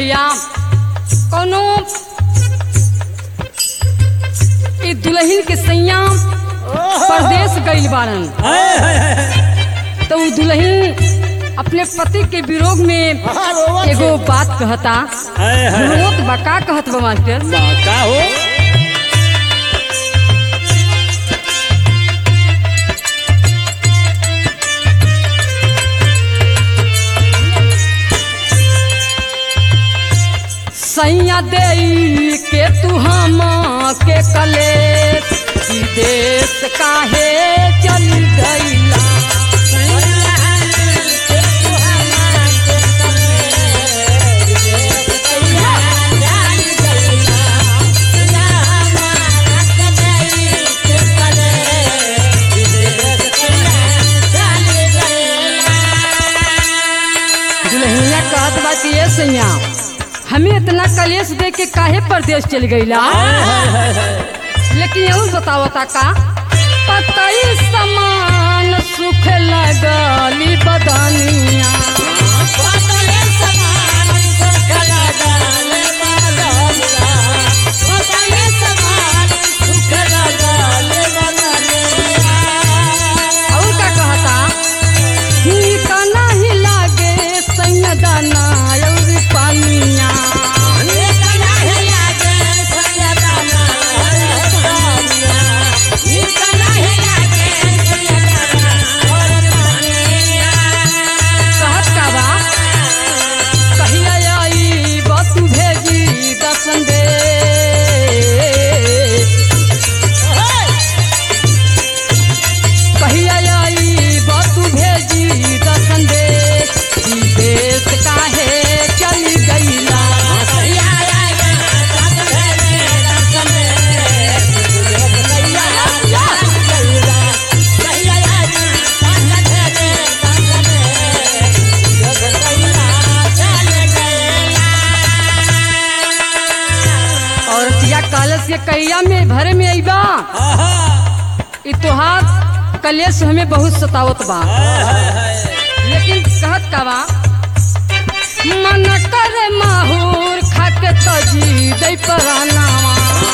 भैया कोनो ई दुल्हन के सैया परदेश गइल बाड़न हाय हाय हाय तो उ दुल्हन अपने पति के विरोध में हाँ, रोवत एगो बात कहता हाय हाय हाय। रोत बा का कहत बा मास्टर बा, का हो सैया दे के तू हम के कले विदेश काहे चल गईला दुल्हनिया कहत बा कि ये सैया हमें इतना कलेश दे के काहे परदेश चल गईला लेकिन यहू बतावता का पतई समान सुख लगली बदनिया और का कहता ठीक नहीं लागे सैया दाना और पानिया कहत का बा कहिया आई बतू भेजी दर्शन दे कहिया आई बतू भेजी दर्शन दे विदेश काहे चल गईला और तिया कलश के कैया में भरे में अइबा आहा, ई तोहार कलेश हमें बहुत सतावत बा लेकिन कहत का बा मन करे माहूर खाके तजी दई परानावा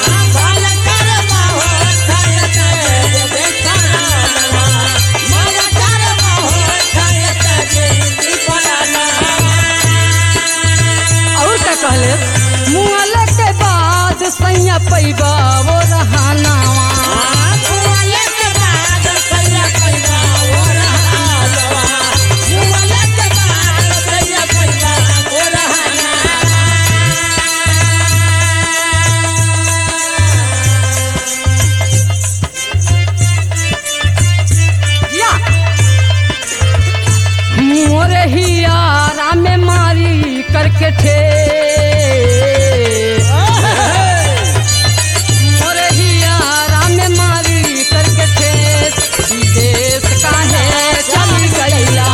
और का कहले मुआले के बाद सैया पैबा वो रहानावा या मोरे हियारा में मारी करके ठे मोरे हियारा में मारी करके ठे विदेश काहे चल गईला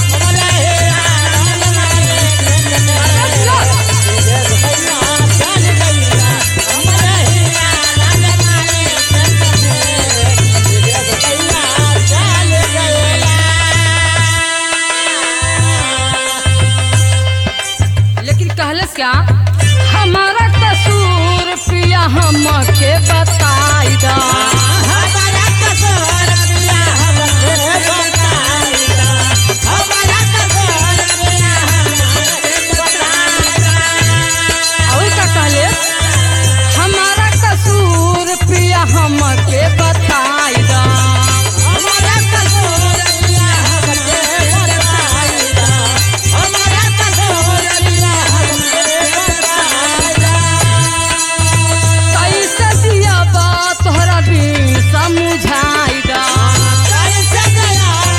लेकिन कहलस क्या हमारा कसूर पिया हम के बताई दा और का कहले हमारा कसूर पिया हम के बताई दा कैसे दिया बात तोहरा बिन समझाई दा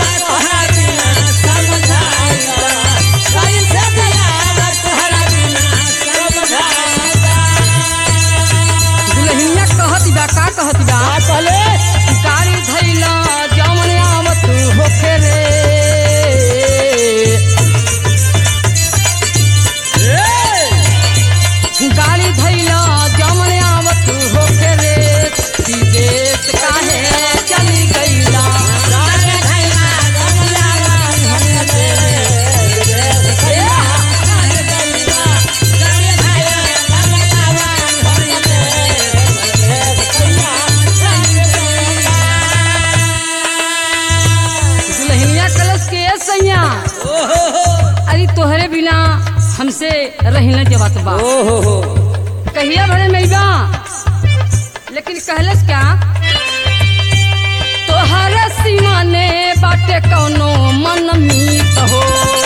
हमसे रहना जवत बा ओ हो हो कहिया भरे मैबा लेकिन कहलस क्या तोहर सीमा ने बाटे कौनो मन मीत हो